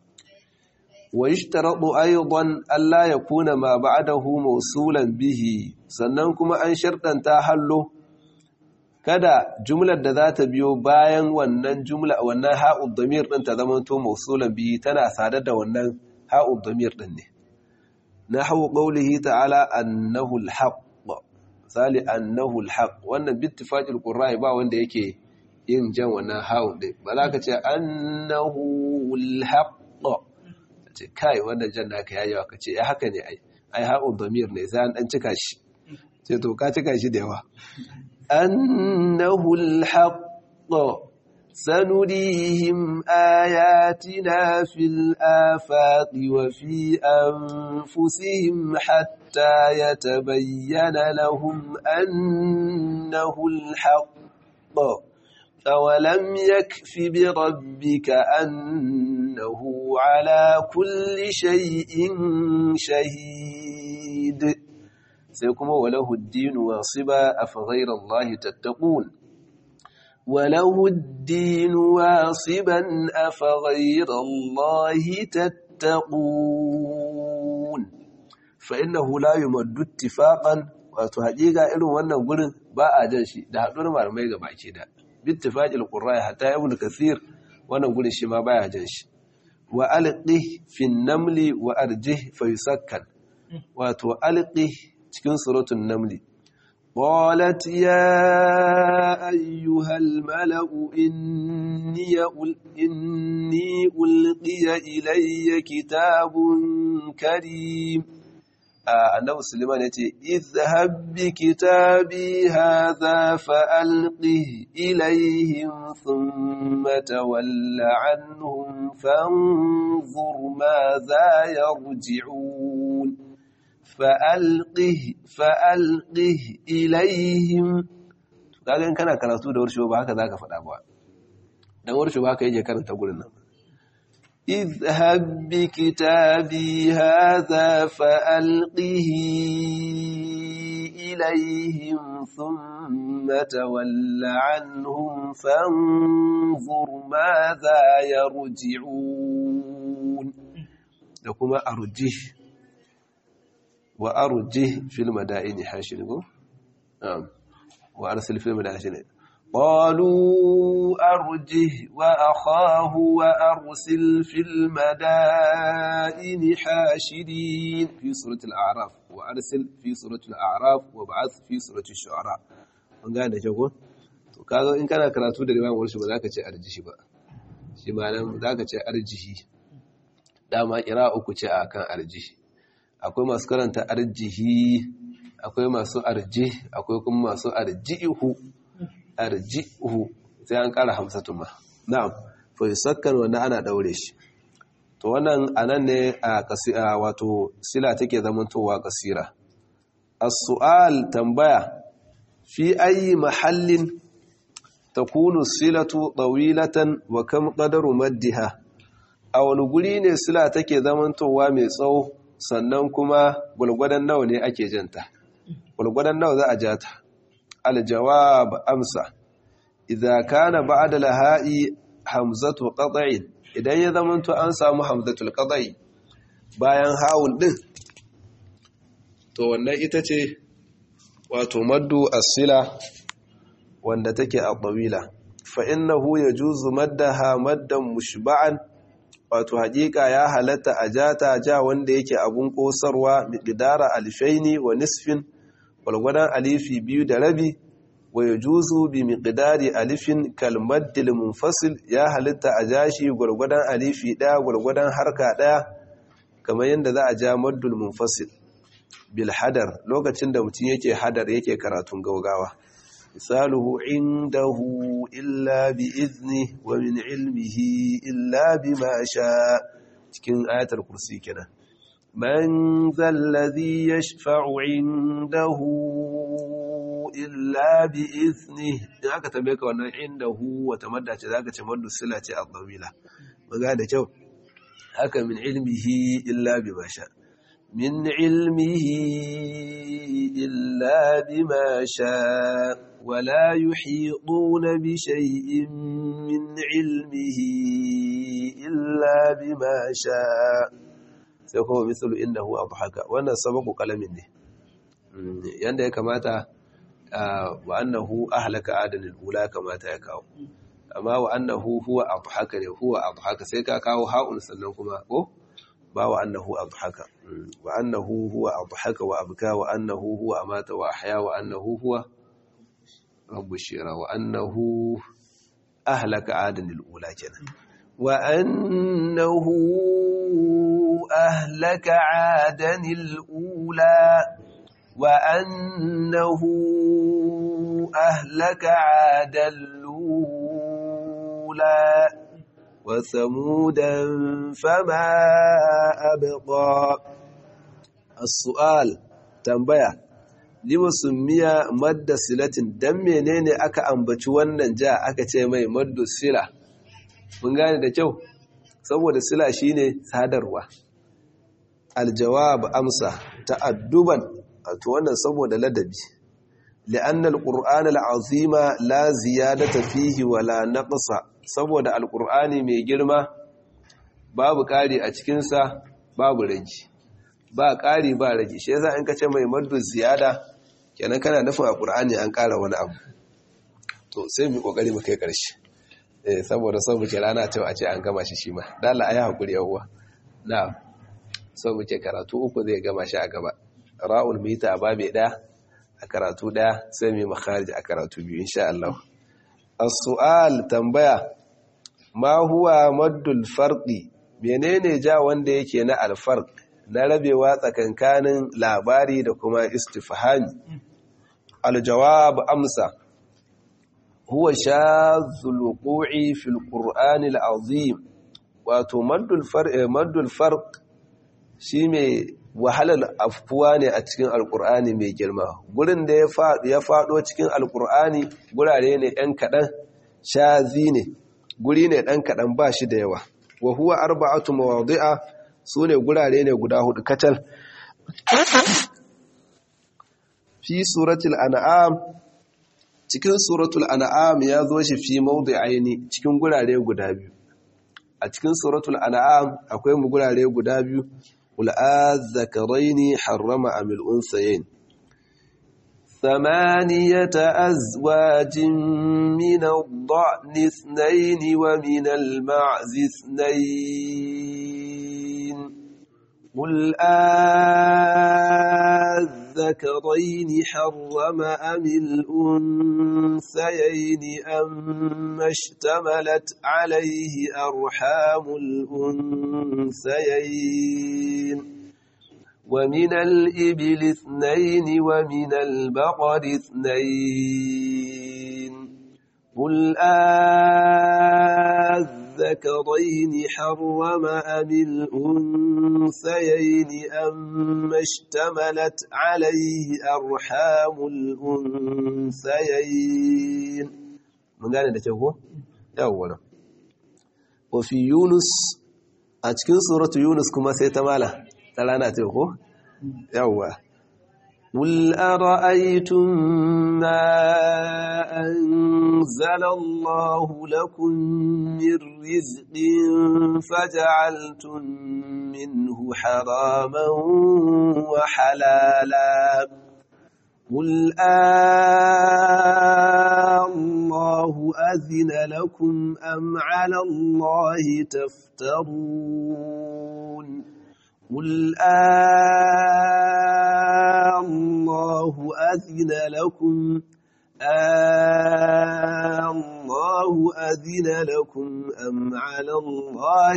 ويشترط أيضا ألا يكون ما بعده موصولا به sannan kuma an sharɗanta hallo kada jumlar da za ta biyo bayan wannan jumla wannan ha'ud damir ɗin ta zama to mausulan bihi tana sadar da wannan ha'ud damir ɗin ne nahwu qawlihi ta'ala annahu al-haqq misali annahu al-haqq wannan bittifaqil qurra'i ba wanda yake yin jan wannan ha'ud ɗin ba za ka ce annahu al-haqq ce kai wannan jan naka yayi wa kace ya haka ne ai ai ha'u damir ne sai an dan cika shi ce to ka cika shi da yawa annahu alhaq سنريهم آياتنا في الآفاق وفي أنفسهم حتى يتبين لهم أنه الحق أولم يكف بربك أنه على كل شيء شهيد سيكون وله الدين واصبا أفغير الله تتقون وله الدين واصبا أفغير الله تتقون فإنه لا يمد اتفاقا wato haƙiƙa irin wannan gurin ba a jan shi da haɗuwar malamai ga baki da bittifaqil qurra hatta ibn kathir wannan gurin shi ma baya jan shi wa alqi fi namli wa arjih fa yusakkan wato alqi cikin suratul namli قالت يا أيها الملأ إني, إني ألقي إلي كتاب كريم annabi Suleiman ya ce, "Izhab bi kitabi hadha fa'alqih ilayhim thumma tawalla anhum fanzur ma za yarji'un fa'alqih fa'alqih ilayhim kaga in kana karatu da warshe ba haka zaka faɗa ba dan warshe ba haka yake karanta gurin nan اذهب بكتابي هذا فألقه إليهم ثم تول عنهم فانظر ماذا يرجعون لكما أرجه وأرجه في المدائن حاشنه نعم وأرسل في المدائن حاشنه قالوا أرجه وأخاه وأرسل في المدائن حاشرين في سورة الأعراف وأرسل في سورة الأعراف وبعث في سورة الشعراء من قال ده شكو to kaga in kana karatu da riwayan warshi ba za ka ce arjihi ba shi ma nan za ka ce arjihi dama kira uku ce a kan arjihi akwai masu karanta arjihi akwai masu arjih akwai kuma masu arjihu arji'uhu sai an kara hamsatun ma na'am fa yusakkan wannan ana daure shi to wannan anan ne a kasira wato sila take zamantowa kasira as-su'al tambaya fi ayi mahallin takunu silatu tawilatan wa kam qadaru maddiha a wani guri ne sila take zamantowa mai tsawo sannan kuma gulgwadan nawa ne ake janta gulgwadan nawa za a jata الجواب أمسى إذا كان بعد لهاء همزة قطع idan ya zamanto an samu hamzatul qadai bayan hawul din to wannan ita ce wato maddu as-sila wanda take a tawila fa innahu yajuzu maddaha maddan mushba'an wato haƙiƙa ya halatta a jata ja wanda yake abun kosarwa miqdara alfaini wa nisfin walgwadon alifi biyu da rabi wa ya juzu bi miqdari alifin kalmaddil munfasil ya halitta a jashi gwargwadon alifi ɗaya gwargwadon harka ɗaya kamar yadda za a ja maddul munfasil bil hadar lokacin da mutum yake hadar yake karatun gaugawa misaluhu indahu illa bi izni wa min ilmihi illa bima sha cikin ayatul kursi kenan من ذا الذي يشفع عنده إلا بإذنه aka tambaye ka wannan indahu wata madda ce zaka ce maddu sila ce al-dawila maga da kyau haka min ilmihi illa bima sha min ilmihi illa bima sha wala yuhituna bi shay'in min ilmihi illa bima sha sai kuma misalu innahu adhaka wannan sababu kalamin ne yanda ya kamata wa annahu ahlaka adanil ula kamata ya kawo amma wa annahu huwa adhaka ne huwa adhaka sai ka kawo ha'un sannan kuma ko ba wa annahu adhaka wa annahu huwa adhaka wa abka wa annahu huwa amata wa ahya wa annahu huwa rabbu shira wa annahu ahlaka adanil ula kenan wa annahu أهلك عادا الأولى وأنه أهلك عادا الأولى وثمودا فما أبقى السؤال تنبيه lima summiya madda silatin dan menene aka ambaci wannan ja aka ce mai maddu sila mun gane da kyau saboda sila shine sadarwa aljawab amsa ta'adduban to wannan saboda ladabi li'anna alqur'ana al'azima la ziyadata fihi wala naqsa saboda alqur'ani mai girma babu kari a cikin sa babu rage ba kari ba rage shi yasa in ka ce mai maddu ziyada kenan kana nufin a ƙur'ani an ƙara wani abu to sai mu ƙoƙari mu kai ƙarshe eh saboda sau muke rana ta a ce an gama shi shi ma dala ayi hakuri yawwa na sau muke karatu uku zai gama shi a gaba ra'ul mita a babe ɗaya a karatu ɗaya sai mu makharij a karatu biyu insha Allah as-su'al tambaya ma huwa maddul farqi menene ja wanda yake na al-farq na rabewa tsakankanin labari da kuma istifhami aljawab amsa huwa shazul wuqu'i fil qur'ani al-azim wato maddul farq maddul farq shine wahalar afkuwa ne a cikin alqur'ani mai girma gurin da ya fado ya fado cikin alqur'ani gurare ne ɗan kadan shazi ne guri ne ɗan kadan ba shi da yawa wa huwa arba'atu mawadi'a su ne gurare ne guda hudu kacal fi suratul an'am cikin suratul an'am ya zo shi fi mawdi'aini cikin gurare guda biyu a cikin suratul an'am akwai mu gurare guda biyu qul azzakaraini harrama amil unsayain ثمانية أزواج من الضأن اثنين ومن المعز اثنين قل أذكرين حرم أم الأنثيين أما اشتملت عليه أرحام الأنثيين ومن الإبل اثنين ومن البقر اثنين قل أذكرين حرم أم الأنثيين أما اشتملت عليه أرحام الأنثيين من قال لك هو أولا وفي يونس أتكن سورة يونس كما سيتمالا تلانا تقول أولا قل أرأيتم ما أنزل الله لكم من رزق فجعلتم منه حراما وحلالا قل الله أذن لكم أم على الله تفترون قل الله أذن لكم الله أذن لكم أم على الله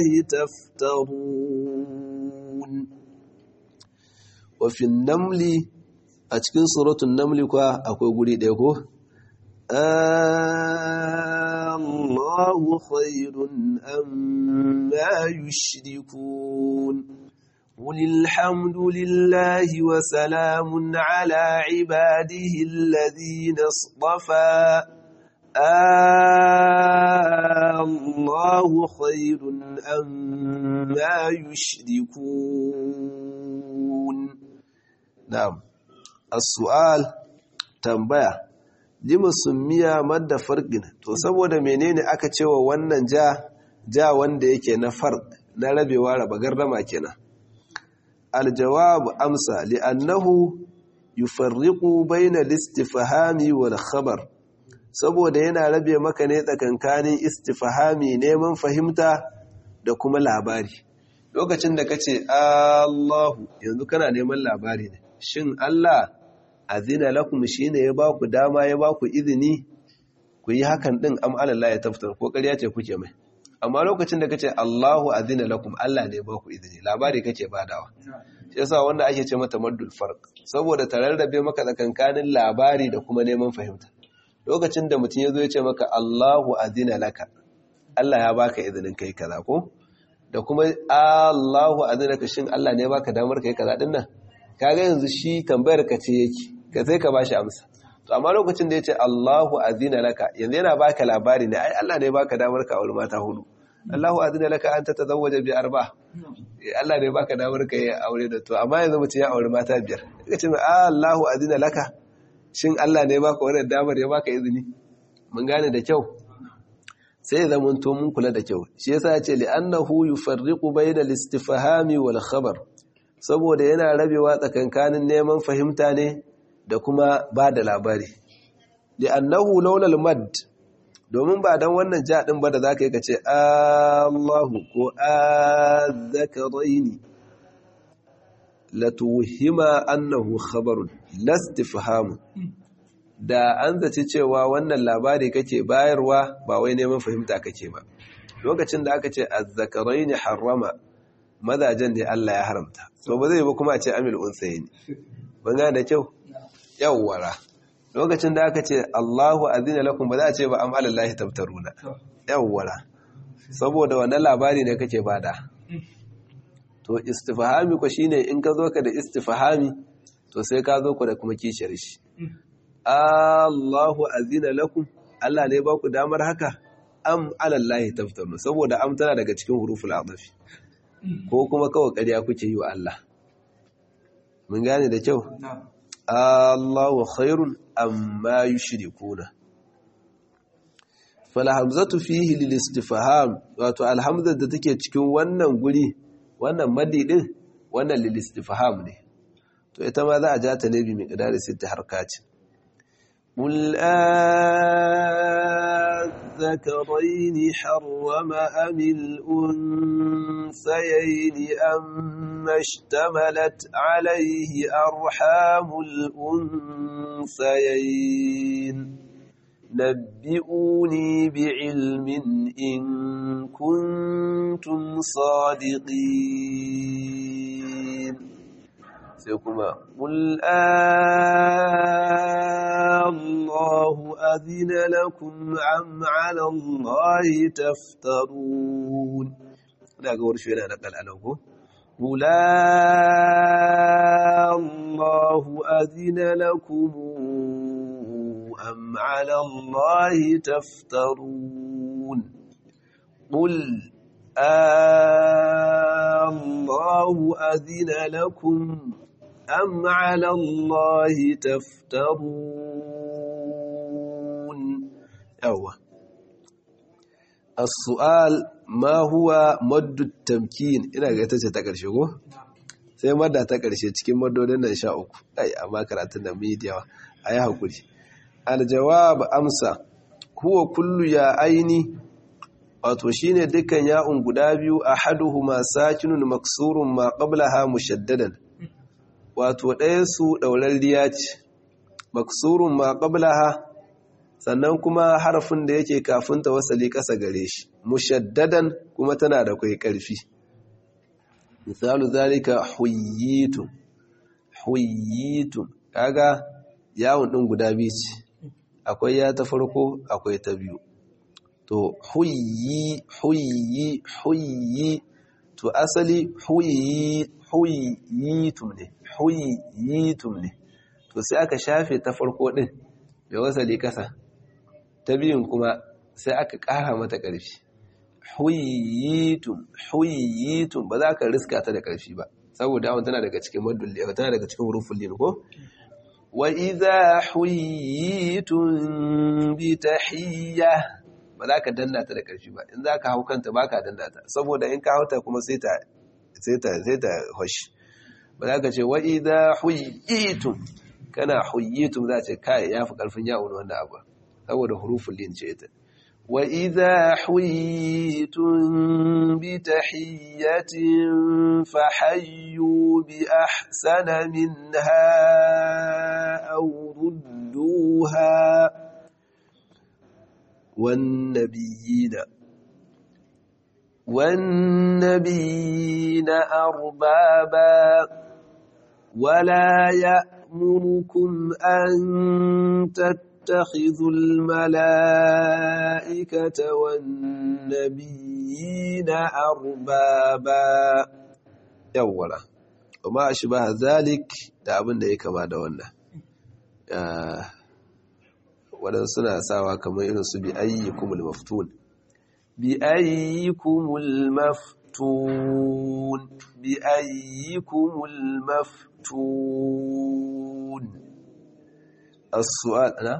تفترون وفي النمل أتكن سورة النمل كوا أكو قولي ديكو الله خير أم ما يشركون قل الحمد لله وسلام على عباده الذين اصطفى الله خير أم ما يشركون نعم السؤال تنبيه lima summiya madda farqin to saboda menene aka cewa wannan ja ja wanda yake na farq na rabewa raba gardama kenan aljawab amsa li'annahu yufarriqu bayna al-istifhami wal khabar saboda yana rabe maka ne tsakankanin istifhami neman fahimta da kuma labari lokacin da kace Allahu yanzu kana neman labari ne shin Allah azina lakum shine ya baku dama ya baku izini ku yi hakan din am Allah ya taftar ko ƙarya ce kuke mai amma lokacin da kace Allahu azina lakum Allah ne ya baku izini labari kake badawa yasa wanda ake ce mata maddul farq saboda tararrabe maka tsakankanin labari da kuma neman fahimta lokacin da mutum ya zo ya ce maka Allahu azina laka Allah ya baka izinin kai kaza ko da kuma Allahu azina laka shin Allah ne ya baka damar kai kaza din nan kaga yanzu shi tambayar ka ce yake ka sai ka bashi amsa to amma lokacin da ya ce Allahu azina laka yanzu yana baka labari ne ai Allah ne ya baka damar ka aure mata hudu Allahu azina laka an tatazawwaja bi arba Allah ne ya baka damar ka yi aure da to amma yanzu mutum ya aure mata biyar kaga ce Allahu azina laka shin Allah ne baka wannan damar ya baka izini mun gane da kyau sai ya zama to mun kula da kyau shi yasa ya ce li'annahu yufarriqu bayna al-istifhami wal khabar saboda yana rabewa tsakankanin neman fahimta ne da kuma ba da labari li'annahu laula al-mad domin ba dan wannan ja din ba da zaka yi kace Allahu ko azzakaraini latuhima annahu khabarun lastifhamu da an zaci cewa wannan labari kake bayarwa ba wai neman fahimta kake ba lokacin da aka ce azzakaraini harrama mazajen ne Allah ya haramta to ba zai ba kuma a ce amil unsayni ban ga da kyau yawwara lokacin da aka ce Allahu azina lakum ba za a ce ba am alallahi tabtaruna yawwara saboda wannan labari ne kake bada to istifhami ko shine in ka zo ka da istifhami to sai ka zo ku da kuma kishiyar shi Allahu azina lakum Allah ne ba ku damar haka am alallahi taftaru saboda am tana daga cikin huruful adafi ko kuma kawai ƙarya kuke yi wa Allah mun gane da kyau Allahu khairun amma yushrikuna fal hamzatu fihi lil istifham wato alhamza da take cikin wannan guri wannan madi din wannan lil istifham ne to ita ma za a ja ta ne bi miqdari sitta harkati قل أذكرين حرم أم الأنثيين أم اشتملت عليه أرحام الأنثيين نبئوني بعلم إن كنتم صادقين سيكما قل الله أذن لكم أم على الله تفترون لا أقول شو أنا نقل أنا أقول قل الله أذن لكم أم على الله تفترون قل الله أذن لكم أم على الله تفترون أوه السؤال ما هو مد التمكين ina ga ita ce ta ƙarshe ko sai madda ta ƙarshe cikin maddodin nan sha uku ai amma karatun da media a yi haƙuri aljawab amsa huwa kullu ya aini wato shine dukkan ya'un guda biyu ahaduhuma sakinun maksurun ma qablaha mushaddadan wato ɗaya su ɗaurarriya ce maksurun ma qablaha sannan kuma harafin da yake kafin ta wasali ƙasa gare shi mushaddadan kuma tana da kai ƙarfi misalu zalika huyyitum huyyitum kaga yawon ɗin guda biyu ce akwai ya ta farko akwai ta biyu to huyyi huyyi huyyi to asali huyyi huyyitum ne huyyitum ne to sai aka shafe ta farko din bai wasali kasa ta biyun kuma sai aka ƙara mata ƙarfi huyyitum huyyitum ba za ka riska ta da ƙarfi ba saboda awon tana daga cikin madulli tana daga cikin hurufin lin ko wa idha huyyitum bi tahiyya ba za ka danna ta da ƙarfi ba in za ka hau kanta ba ka danna ta saboda in ka hau ta kuma sai ta sai ta sai ta hoshi ba za ka ce wa idha huyyitum kana huyyitum za ce kai yafi ƙarfin yawon wanda abu saboda hurufin lin ce ta wa idha huyyitum bi tahiyyatin fahayyu bi ahsana minha aw rudduha والنبيين والنبيين أربابا ولا يأمركم أن تتخذوا الملائكة والنبيين أربابا يولا وما أشبه ذلك da abin da ya kama da wannan waɗansu suna sawa kamar irin su bi ayyikumul maftun bi ayyikumul maftun bi ayyikumul maftun as-su'al ana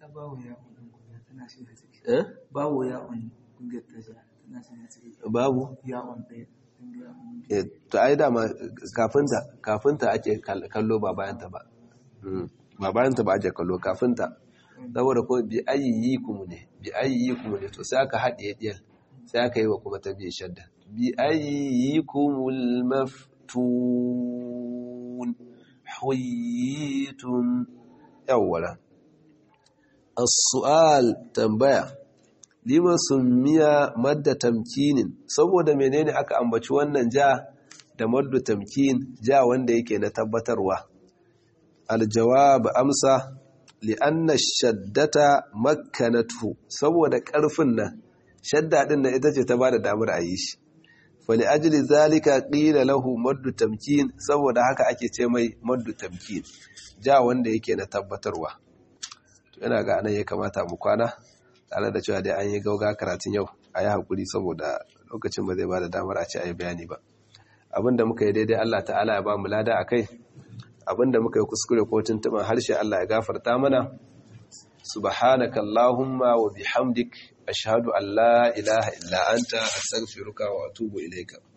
eh babu ya'un kungiyar tasha tana shi ne babu ya'un ɗaya eh to ai dama kafinta kafinta ake kallo ba bayanta ba ba bayanta ba ake kallo kafinta saboda ko bi ayyikum ne bi ayyikum ne to sai aka haɗe diyal sai aka yi wa kuma ta biye shadda bi ayyikumul maftun huyitum yawwala as-su'al tambaya lima summiya madda tamkinin saboda menene aka ambaci wannan ja da maddu tamkin ja wanda yake na tabbatarwa aljawab amsa li'anna shaddata makkanatu saboda karfin nan shadda din nan ita ce ta bada damar a yi shi fali ajli zalika qila lahu maddu tamkin saboda haka ake ce mai maddu tamkin ja wanda yake na tabbatarwa to ina ga anan ya kamata mu kwana tare da cewa dai an yi gauga karatun yau a yi haƙuri saboda lokacin ba zai ba da damar a ce a yi bayani ba abinda muka yi daidai Allah ta'ala ya ba mu lada a kai abinda muka yi kuskure ko tuntuɓin harshe Allah ya gafarta mana subhanaka allahumma wa bihamdik ashhadu an la ilaha illa anta astaghfiruka wa atubu ilayka